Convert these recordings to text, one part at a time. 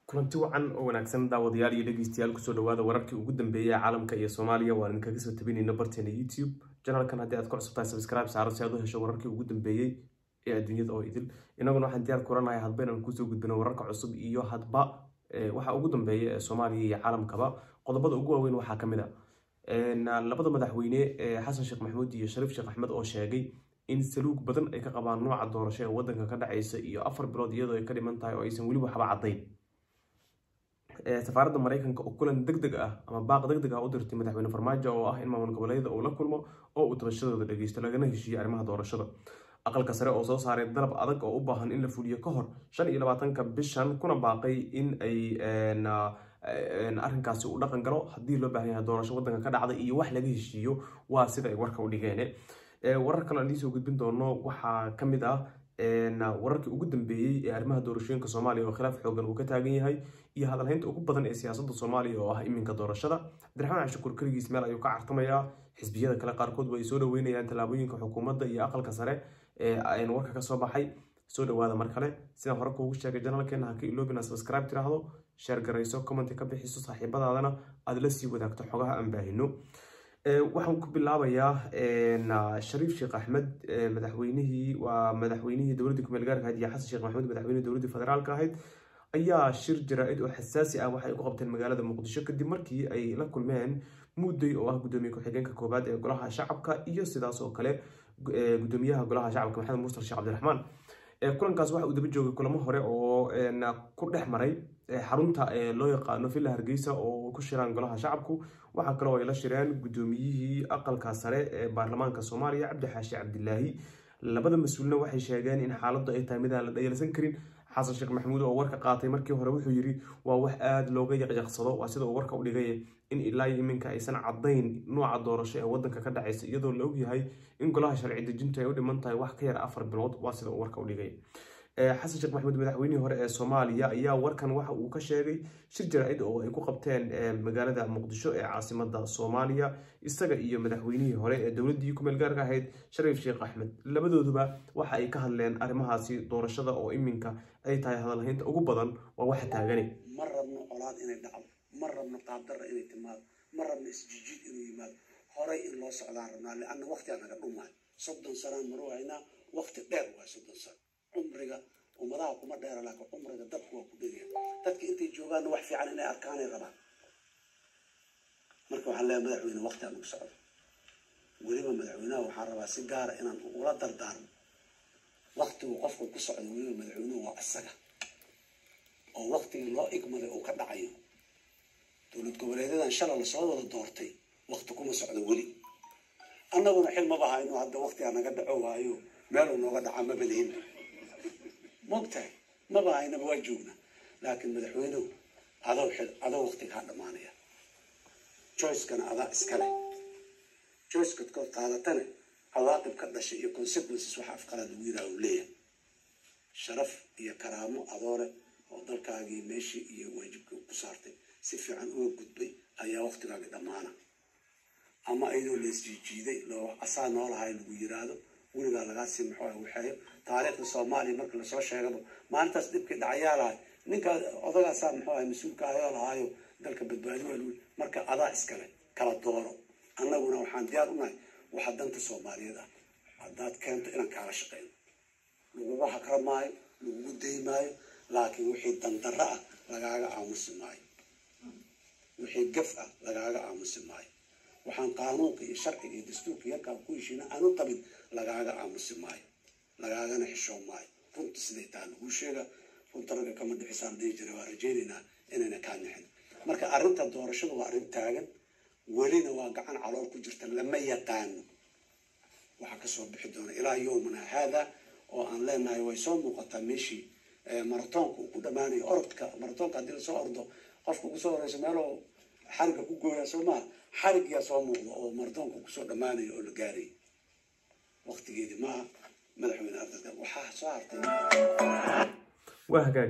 kulanti wacan oo wanaagsan daawadayaal iyo dhegeystayaal kusoo dhawaada wararkii ugu dambeeyay ee caalamka iyo soomaaliya waan idinkaga soo tabinayna barteena youtube janalkan haddii aad ku cusubtahay subscribe saaro si aad u hesho wararkii ugu dambeeyey ee adduunyada oo idil inaguna waxaan diyaar kuranahay hadba inaan kusoo gudbino wararka cusub iyo hadba waxa ugu dambeeya ee soomaaliya iyo caalamkaba qodobada ugu waaweyn waxaa kamid a labada madaxweyne ee xasan sheekh maxamuud iyo shariif sheekh axmed oo sheegay in saluug badan ay ka qabaan nooca doorasho ee wadanka ka dhaceysa iyo afar bilood iyadoo ay ka dhiman tahay oo aysan weli waxba caddayn safaaradda mareykanka oo kulan deg deg ah ama baaq deg deg ah u dirtay madaxweyne farmaajo oo ah in maamul goboleedyada uu la kulmo oo uu tabashadooda dhegeysto lagana heshiiyo arrimaha doorashada aqalka sare oo soo saaray dalab adag oo u baahan in la fuliyo ka hor shan iyo labaatanka bishan kuna baaqay in ay arrinkaasi uu dhaqan galo haddii loo baahan yahay doorasho wadanka ka dhacda iyo wax laga heshiiyo waa sida ay warka u dhigeen warar kale aan idiin soo gudbin doono waxaa ka mid ah wararkii ugu dambeeyey ee arrimaha doorashooyinka soomaaliya oo khilaaf xoogan uu ka taagan yahay iyo hadalhaynta ugu badan ee siyaasadda soomaaliya oo ah iminka doorashada cabdiraxmaan cashukur keligiis meel ayuu ka cartamayaa xisbiyada kale qaarkood way soo dhaweynayaan tallaabooyinka xukuumadda iyo aqalka sare ee warka ka soo baxay soo dhawaada mar kale sidaan hore kuugu sheegay janalkeena haka iloobina subscribe tiraahdo sheer garayso commenti ka bixiso saaxiibadaadana aada la sii wadaagto xogaha aan baahino waxaan ku bilaabayaa shariif sheekh axmed madaxweynihii waa madaxweynihii dowladda kumeel gaarka ahayd iyo xasan sheekh maxamuud madaxweynihii dowladda federaalka ahayd ayaa shir jaraa-id oo xasaasi ah waxay ku qabteen magaalada muqdisho kadib markii ay la kulmeen mudday oo ah gudoomiye ku-xigeenka koowaad ee golaha shacabka iyo sidaas oo kale gudoomiyaha golaha shacabka maxamed muster sheekh cabdiraxmaan kulankaas waxa uu daba joogay kulamo hore oo ku dhex maray xarunta loo yaqaano villa hargeysa oo ku shiraan golaha shacabku waxaa kaloo ay la shireen gudoomiyihii aqalka sare ee baarlamaanka soomaaliya cabdi xaashi cabdilaahi labada mas-uulna waxay sheegeen in xaaladdu ay tahay mid aan la dhayalsan karin xasan sheekh maxamuud oo warka qaatay markii hore wuxuu yidhi waa wax aada looga yaqyaqsado waa sida uu warka u dhigay in ilaa iyo iminka aysan caddayn nooca doorasho ee wadanka ka dhacaysa iyadoo la ogyahay in golaha sharci dejintu ay u dhiman tahay wax ka yar afar bilood waa sida uu warka u dhigay xasan sheekh maxamuud madaxweynihii hore ee soomaaliya ayaa warkan waxa uu ka sheegay shir jaraa-id oo ay ku qabteen magaalada muqdisho ee caasimada soomaaliya isaga iyo madaxweynihii hore ee dowladdii kumeel gaarka ahayd shariif sheekh axmed labadooduba waxa ay ka hadleen arrimahaasi doorashada oo iminka ay tahay hadalhaynta ugu badan waa waxa taagani ma rabno colaad inay dhacdo ma rabno qaabdarra inay timaado ma rabno isjijiid inuu yimaado horay in loo socdaan rabnaa lianna waqtigaa naga dhumaayo soddon sanaan maru haynaa waqti dheer waa soddon sano cumriga ummadaha kuma dheera laakiin cumriga dadku waa ku dhegaya dadka intay joogaanna wax fiican inay arkaanay rabaan marka waxaan leeyahay madaxweyne waqti aan ugu socdo weliba madaxweynaha waxaan rabaa si gaara inaan ula dardaarmo waqtigu qofku ku socdo weliba madaxweynuhu waa isaga oo waqtigii loo igmaday uu ka dhacayo dowlad goboleedyadan shala lasoo wada doortay waqti kuma socdo weli annaguna xil maba hayno hadda waqtigaa naga dhaco waayo meeluu nooga dhacaa maba lihin mogtahay maba haynaba waa joogna laakiin madaxweynuhu adoo xil adoo waqtigaa dhammaanaya joycekana adaa iskale joycekad kood qaadatana cawaaqib ka dhashay iyo consequences waxa afqalaad lagu yidhaha uu leeyahay sharaf iyo karaamo adoole oo dalkaagii meeshii iyo waajibkii ku saartay si fiican uga gudbay ayaa waqtigaagii dhammaana ama iyadoo laisjiijiiday loo asaa noolahay lagu yiraahdo weligaa lagaasii muxuu waxeeyo taariikhda soomaaliya marka lasoo sheegaba maalintaas dhibkii dhacayaa lahay ninkaa odagaasaa muxuu ahay mas-uulka ayoo lahaayo dalka badbaadi waa lagu marka adaa iskale kala dooro annaguna waxaan diyaar u nahay waxa danta soomaaliyeed ah haddaad keento inaan kaala shaqeyno lagugu hakra maayo lagugu day maayo laakiin wixii dandarro ah lagaaga aamusi maayo wixii gaf ah lagaaga aamusi maayo waxaan qaanuunka iyo sharciga iyo dastuurka yarkaa ku heshiina aanu qabin lagaaga aamusi maayo lagaagana xishoon maayo runta siday taha laguu sheega runta ragga kama dhixisaan dhihi jira waa rajaynaynaa inayna kaa nixin marka arrinta doorashada waa arrin taagan welina waa gacan calool ku jirta lama yaqaano waxaa kasoo bixi doona ilaa yowmana haada oo aan leenahay way soo muuqataa meeshii maratoonka uu ku dhammaanayo orodka maratoonka haddii lasoo ordo qofka ugu soo horeyso meeloo xariga ku gooyaa soo maha xarigyaa soo muuqda oo maratoonka kusoo dhammaanayo oo la gaarayay waqtigeedii maaha madaxweyne ardayga waxaa soo hartay waa hagaag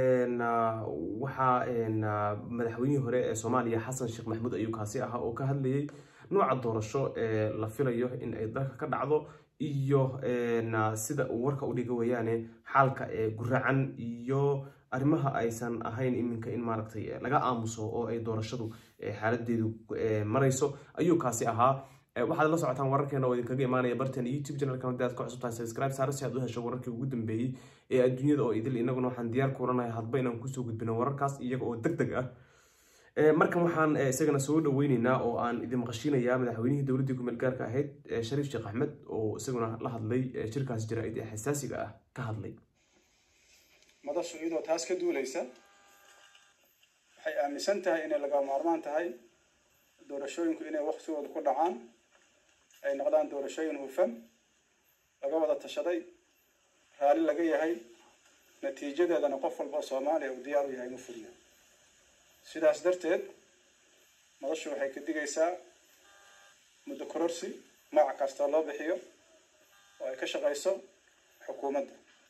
waxaa madaxweynihii hore ee soomaaliya xasan sheekh maxamuud ayuu kaasi ahaa oo ka hadlayay nooca doorasho ee la filayo in ay dalka ka dhacdo iyo sida uu warka u dhiga wayaane xaalka ee guracan iyo arrimaha aysan ahayn iminka in maaragtay laga aamuso oo ay doorashadu xaaladeedu marayso ayuu kaasi ahaa waxaad la socotaan wararkeena oo idinkaga imaanaya barteen youtube channelkan haddii aad ka cusubtahay subscribe saara si aad u hesho wararkii ugu dambeeyey ee adduunyada oo idil innaguna waxaan diyaar kuulanahay hadba inaan kusoo gudbino wararkaas iyaga oo deg deg ah markan waxaan isagana soo dhaweyneynaa oo aan idin maqashinayaa madaxweynihii dowladdii kumeel gaarka ahayd shariif sheekh axmed oo isaguna la hadlay shirkaas jaraa'id ee xasaasiga ah ka hadlay madashu iyadoo taas ka duuleysa waxay aaminsan tahay inay laga maarmaan tahay doorashooyinku inay waktigooda ku dhacaan ay noqdaan doorashooyin hufan laga wada tashaday raalli laga yahay natiijadeedana qof walba oo soomaaliya uu diyaar u yahay inuu fuliyo sidaas darteed madashu waxay ka digaysaa muddo kororsi magac kastoo loo bixiyo oo ay ka shaqayso xukuumadda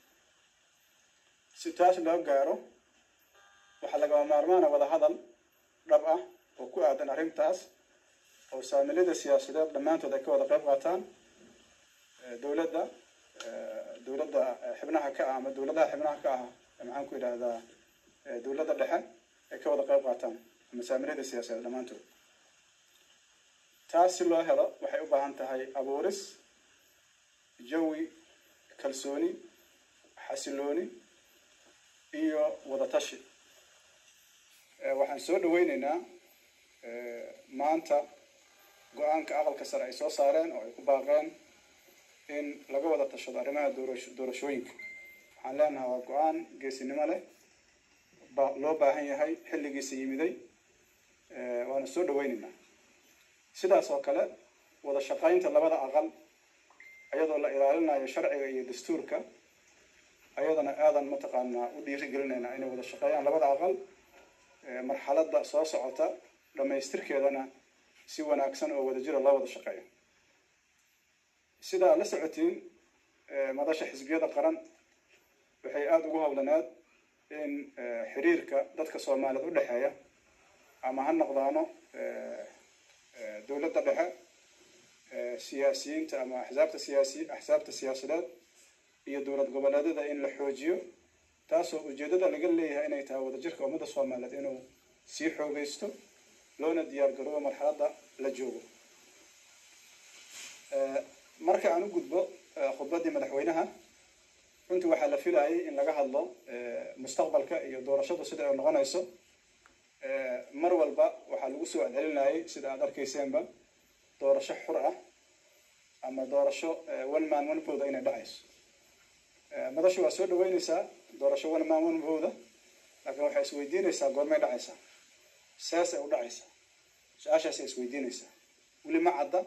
si taas loo gaaro waxaa lagama maarmaana wada hadal dhab ah oo ku aadan arrintaas oo saamilada siyaasadeed dhammaantood ay ka wada qayb qaataan dowladda dowladda xibnaha ka ah ama dowladaha xibnaha ka ah maxaan ku yidhahdaa dowladda dhexe ay ka wada qayb qaataan ama saamilada siyaasadeed dhammaantood taas si loo helo waxay u baahan tahay abuuris jawi kalsooni xasilooni iyo wada tashi waxaan soo dhaweyneynaa maanta go-aanka aqalka sare ay soo saareen oo ay ku baaqeen in laga wada tashado arrimaha doorashooyinka waxaan leenahay waa go-aan geesinimo leh loo baahan yahay xilligiisa yimiday waana soo dhaweyneynaa sidaas oo kale wada shaqaynta labada aqal iyadoo la ilaalinayo sharciga iyo dastuurka ayadana aadan mataqaanaa u dhiirigelinaynaa inay wada shaqeeyaan labada aqal marxaladda soo socota dhammaystirkeedana si wanaagsan oo wadajira loo wada shaqeeyo sidaa la socotiin madasha xisbiyada qaran waxay aada ugu howlaneed in xiriirka dadka soomaaliyeed u dhexeeya ama ha noqdaano dowladda dhexe siyaasiyiinta ama axsaabta siyaasi axsaabta siyaasadeed iyo dowlad goboleedyada in la xoojiyo taasoo ujeedada laga leeyahay inay tahay wadajirka ummadda soomaaliyeed inuu sii xoogeysto loona diyaar garoobo marxaladda la joogo marka aan u gudbo khudbaddii madaxweynaha runtii waxaa la filayay in laga hadlo mustaqbalka iyo doorashadu sida ay noqonayso mar walba waxaa lagu soo celcelinayay sida aada arkayseenba doorasho xur ah ama doorasho one man one vote inay dhacayso madashu waa soo dhaweyneysaa doorasho one man one vote laakiin waxay isweydiinaysaa goormay dhacaysaa seesay u dhacaysaa su-aashaasay isweydiinaysaa weli ma cadda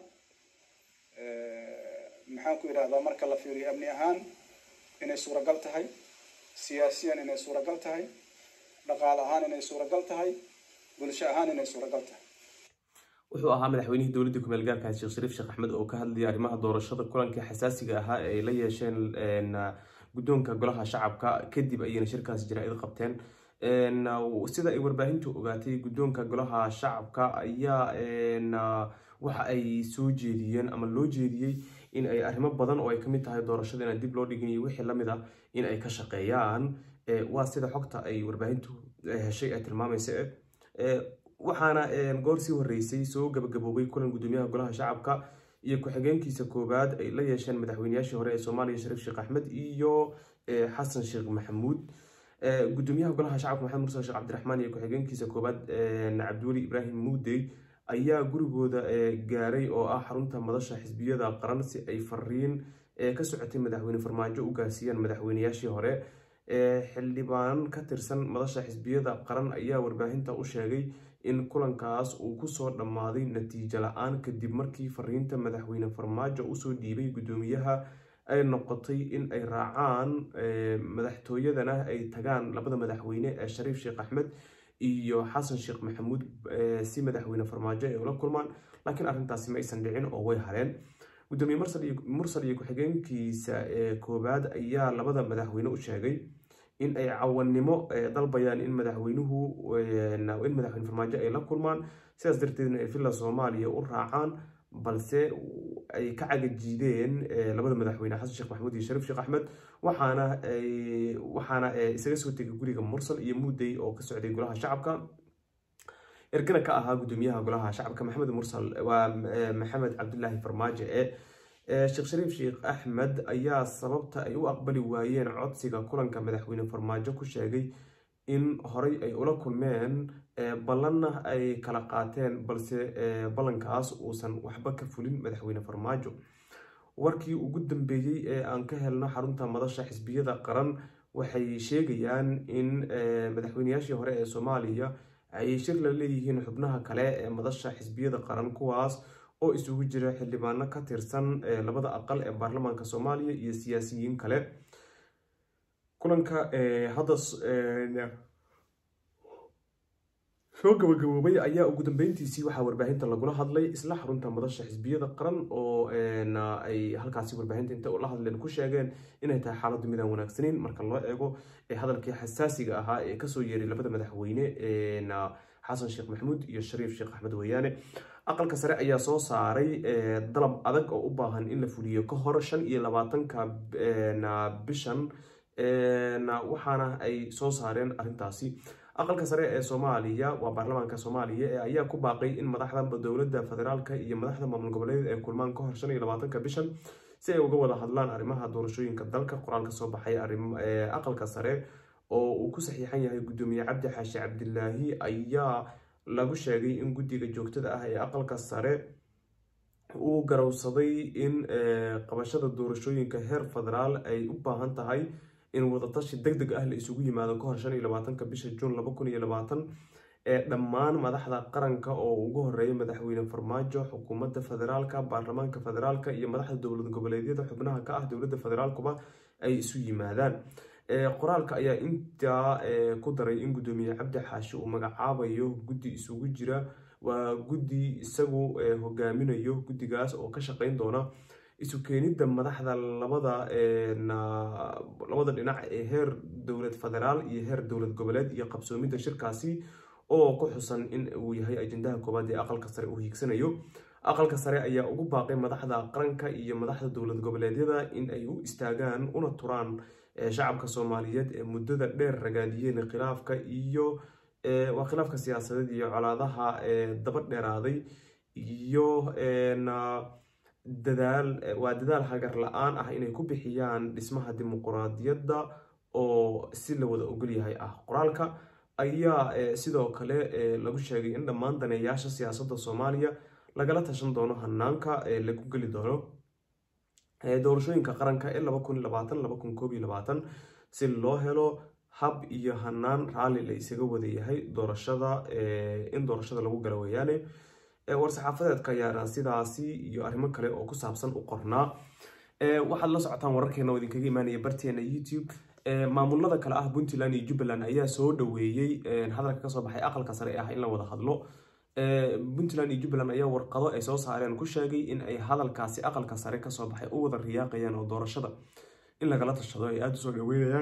maxaan ku yidhahdaa marka la fiiriyo amni ahaan inay suuragal tahay siyaasiyan inay suuragal tahay dhaqaale ahaan inay suuragal tahay bulsho ahaan inay suuragal tahay wuxuu ahaa madaxweynihii dowladda kumeel gaarka sheekh shariif sheekh axmed oo ka hadlayay arrimaha doorashada kulankii xasaasiga ahaa ee ay la yeesheen guddoonka golaha shacabka kadib ayayna shirkaas jaraa-id qabteen sida ay warbaahintu ogaatay guddoonka golaha shacabka ayaa waxa ay soo jeediyeen ama loo jeediyey in ay arrimo badan oo ay kamid tahay doorashada inaan dib loo dhigin iyo wixii lamid ah in ay ka shaqeeyaan waa sida xogta ay warbaahintu heshay ay tilmaamaysa waxaana goor sii horeysay soo gabagaboobay kulan guddoomiyaha golaha shacabka iyo ku-xigeenkiisa koowaad ay la yeesheen madaxweynayaashii hore ee soomaaliya shariif sheekh axmed iyo xasan sheekh maxamuud guddoomiyaha golaha shacabka maxamed mursal sheekh cabdiraxmaan iyo ku-xigeenkiisa koowaad cabdiweli ibraahim muudey ayaa gurigooda gaaray oo ah xarunta madasha xisbiyada qaran si ay fariin ka socotay madaxweyne farmaajo u gaarsiiyaan madaxweynayaashii hore xildhibaan ka tirsan madasha xisbiyada qaran ayaa warbaahinta u sheegay in kulankaas uu kusoo dhammaaday natiijo la-aan kadib markii fariinta madaxweyne farmaajo usoo dhiibay guddoomiyaha ay noqotay in ay raacaan madaxtooyadana ay tagaan labada madaxweyne ee shariif sheekh axmed iyo xasan sheekh maxamuud si madaxweyne farmaajo ay ula kulmaan laakiin arrintaasi ma aysan dhicin oo way hareen gudoomiye mursal iyo ku-xigeenkiisa koowaad ayaa labada madaxweyne u sheegay in ay cawanimo dalbayaan in madaxweynuhu in madaxweyne farmaajo ay la kulmaan sidaas darteedna ay villa soomaaliya u raacaan balse ay ka cagajiideen labada madaxweyne xasan sheekh maxamuud iyo shariif sheekh axmed waxaana waxaana isaga soo tegay guriga mursal iyo muudey oo ka socday golaha shacabka ergana ka ahaa gudoomiyaha golaha shacabka maxamed mursal waa maxamed cabdilaahi farmaajo ee sheekh shariif sheekh axmed ayaa sababta ay u aqbali waayeen codsiga kulanka madaxweyne farmaajo ku sheegay in horey ay ula kulmeen ballanna ay kala qaateen balse ballankaas uusan waxba ka fulin madaxweyne farmaajo warkii ugu dambeeyey ee aan ka helno xarunta madasha xisbiyada qaran waxay sheegayaan in madaxweyneyaashii hore ee soomaaliya ay shir la leeyihiin xubnaha kale ee madasha xisbiyada qaran kuwaas oo isugu jira xildhibaano ka tirsan labada aqal ee baarlamaanka soomaaliya iyo siyaasiyiin kale kulanka hadda soo gabagaboobay ayaa ugu dambeyntiisii waxaa warbaahinta lagula hadlay isla xarunta madasha xisbiyada qaran oo ay halkaasi warbaahinta inta la hadleen ku sheegeen inay tahay xaaladdu midaan wanaagsaneyn marka loo eego hadalkii xasaasiga ahaa ee kasoo yeeray labada madaxweyne xasan sheekh maxamuud iyo shariif sheekh axmed weyaane aqalka sare ayaa soo saaray dalab adag oo u baahan in la fuliyo ka hor shan iyo labaatanka bishan waxaana ay soo saareen arrintaasi aqalka sare ee soomaaliya waa baarlamaanka soomaaliya ee ayaa ku baaqay in madaxda dowladda federaalka iyo madaxda maamul goboleed ay kulmaan ka hor shan iyo labaatanka bishan si ay uga wada hadlaan arrimaha doorashooyinka dalka qoraal ka soo baxay aqalka sare oo uu ku saxiixan yahay gudoomiye cabdi xaashi cabdilaahi ayaa lagu sheegay in guddiga joogtada ah ee aqalka sare uu garowsaday in qabashada doorashooyinka heer federaal ay u baahan tahay in wadatashi deg deg ah la isugu yimaado ka hor shan iyo labaatanka bisha juun laba kun iyo labaatan ee dhammaan madaxda qaranka oo ugu horeeya madaxweyne farmaajo xukuumadda federaalka baarlamaanka federaalka iyo madaxda dowlad goboleedyada xubnaha ka ah dowladda federaalkuba ay isu yimaadaan qoraalka ayaa intaa ku daray in gudoomiye cabdi xaashi uu magacaabayo guddi isugu jira waa guddi isagu hogaaminayo guddigaas oo ka shaqeyn doona isu keenidda madaxda labada labada dhinac ee heer dowlad federaal iyo heer dowlad goboleed iyo qabsoomidda shirkaasi oo ku xusan in uu yahay ajendaha koowaad ee aqalka sare uu hiigsanayo aqalka sare ayaa ugu baaqay madaxda qaranka iyo madaxda dowlad goboleedyada in ay u istaagaan una turaan shacabka soomaaliyeed ee muddada dheer ragaadiyeen khilaafka iyo waa khilaafka siyaasadeed iyo colaadaha daba dheeraaday iyo dadaal waa dadaal hagar la-aan ah inay ku bixiyaan dhismaha dimuquraadiyadda oo si la wada ogol yahay ah qoraalka ayaa sidoo kale lagu sheegay in dhammaan daneeyaasha siyaasadda soomaaliya lagala tashan doono hanaanka lagu geli doono doorashooyinka qaranka ee laba kun labaatan laba kun koob iyo labaatan si loo helo hab iyo hanaan raalli la isaga wada yahay doorashada in doorashada lagu gala weeyaane war-saxaafadeedka ayaana sidaasi iyo arrimo kale oo ku saabsan u qornaa waxaad la socotaan wararkeena oo idinkaga imaanaya barteena youtube maamulada kale ah puntland iyo jubbaland ayaa soo dhaweeyey hadalka kasoo baxay aqalka sare ah in la wada hadlo puntland iyo jubbaland ayaa warqado ay soo saareen ku sheegay in ay hadalkaasi aqalka sare kasoo baxay u wada riyaaqayaan oo doorashada in lagala tashado ay aada usoo dhaweynayaan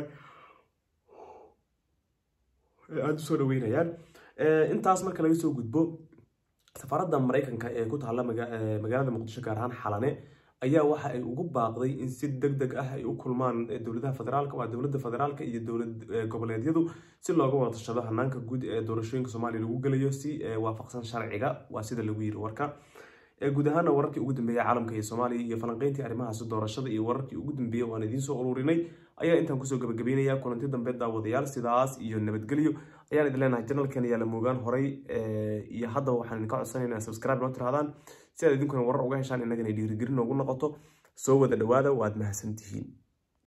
ay aada usoo dhaweynayaan intaas marka laga soo gudbo safaaradda maraykanka ee ku taalla magaalada muqdisho gaar ahaan xalane ayaa waxa ay ugu baaqday in si deg deg ah ay u kulmaan dowladaha federaalka waa dowladda federaalka iyo dowlad goboleedyadu si looga wada tashado hanaanka guud ee doorashooyinka soomaaliya lagu gelayo si waafaqsan sharciga waa sida lagu yiri warka guud ahaana wararkii ugu dambeeyay caalamka iyo soomaaliya iyo falanqeyntii arrimahaasi doorashada iyo wararkii ugu dambeeyey waan idiin soo ururinay ayaa intaan kusoo gabagabeynaya kulanti dambe daawadayaal sidaas iyo nabadgelyo ayaan idin leenahay janalkeena yaa la moogaan horay iyo haddaba waxaan idinka codsanayna inaad subscribe noo tirahdaan si aad idinkuna warar uga heshaan innagana dhiirigelin noogu noqoto soo wada dhawaada waad mahadsantihiin